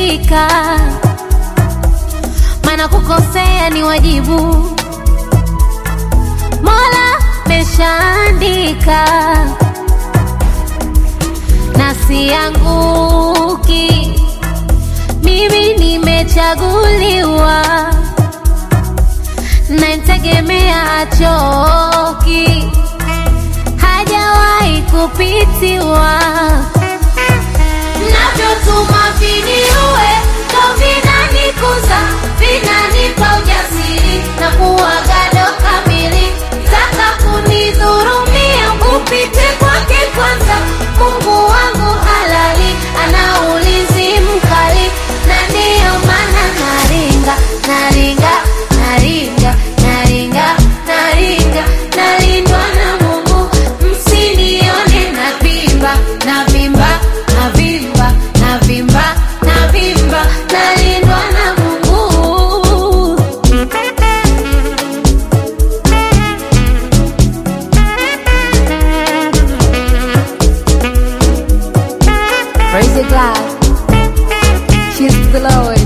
nimefika, maana kukosea ni wajibu. Mola meshaandika na sianguki, mimi nimechaguliwa, na nitegemea achoki, hajawahi kupitiwa. Mnavyotuma viniue ndo vinanikuza, vinanipa ujasiri na kuwa gado kamili. Taka kunidhurumia, upite kwake kwanza. Mungu wangu halali, ana ulinzi mkali, na ndiyo maana naringa, naringa, naringa, naringa, naringa, nalindwa na Mungu. Msinione navimba, navimba, navimba, navimba, navimba, nalindwa na Mungu. Praise the God. Cheers to the Lord.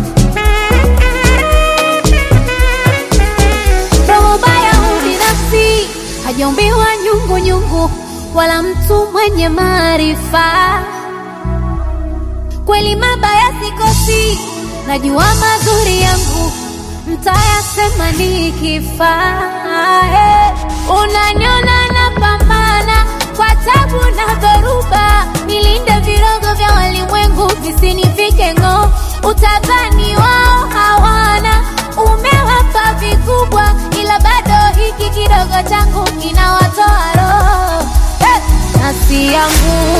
Roho baya ubinafsi hajaumbiwa nyungu nyungu, wala mtu mwenye maarifa. Kweli mabaya sikosi, najua mazuri yangu mtayasema nikifa. Eh, Unaniona napambana kwa tabu na dhoruba, nilinde virogo vya walimwengu visinifike ng'oo. Utadhani wao hawana, umewapa vikubwa, ila bado hiki kidogo changu kinawatoa roho. Eh, nasi yangu